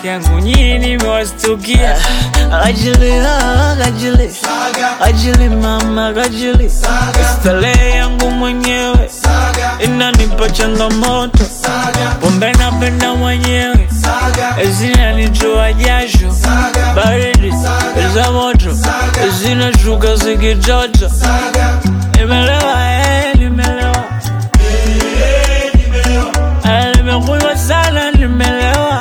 peke yangu, nyinyi nimewastukia. Ajili, ah, ajili, ajili mama, ajili. Starehe yangu mwenyewe inanipa changamoto, pombe napenda mwenyewe zinanitoa jasho, baridi za moto zinashuka zikitoto. Nimelewa, eh, nimelewa, Eh, nimekunywa sana, nimelewa,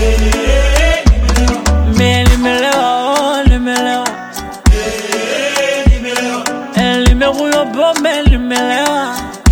mie nimelewa, oh, nimelewa, Eh, nimekunywa pombe, nimelewa.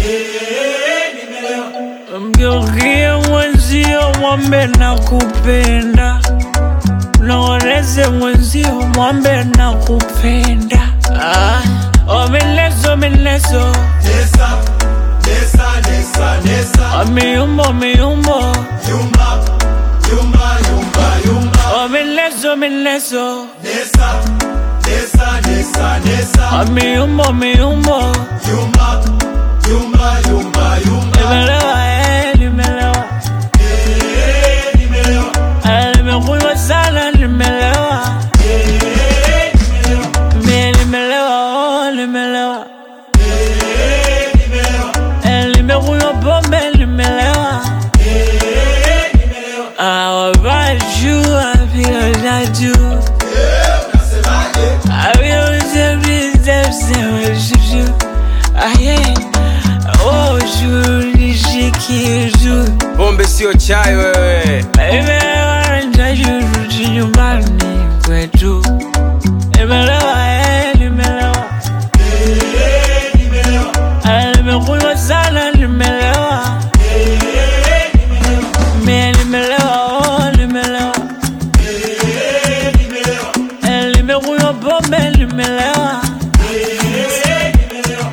Mgeukie mwenzio mwambe na kupenda, naoneze mwenzio mwambe na kupenda. Ah, oh, mineso mineso, Nesa, nesa, nesa, nesa. oh, miumbo miumbo, Yumba, yumba, yumba, yumba. oh, mineso mineso, Nesa, nesa, nesa, nesa. oh, miumbo miumbo. Yumba, yumba, yumba, yumba. Nimelewa, eh, nimelewa, Eh, nimelewa. eh, nimekunywa sana, nimelewa, Eh, nimelewa. mie nimelewa, oh, nimelewa. Eh, nimelewa. Eh, nimekunywa pombe nimelewa Eh, nimelewa. Ah, wabajua vile najua Eh, unasemaje? aviozevizevzevzvu aye ojunishikizu Pombe sio chai wewe. imelewa ntajuruti nyumbani kwetu nimelewa eh, nimelewa Eh, nimelewa. Eh, nimekunywa sana nimelewa Eh, nimelewa. mie nimelewa oh, nimelewa Eh, nimelewa. Eh, nimekunywa pombe nimelewa Eh, nimelewa.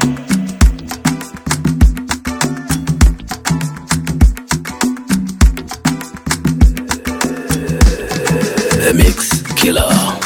The Mix Killer.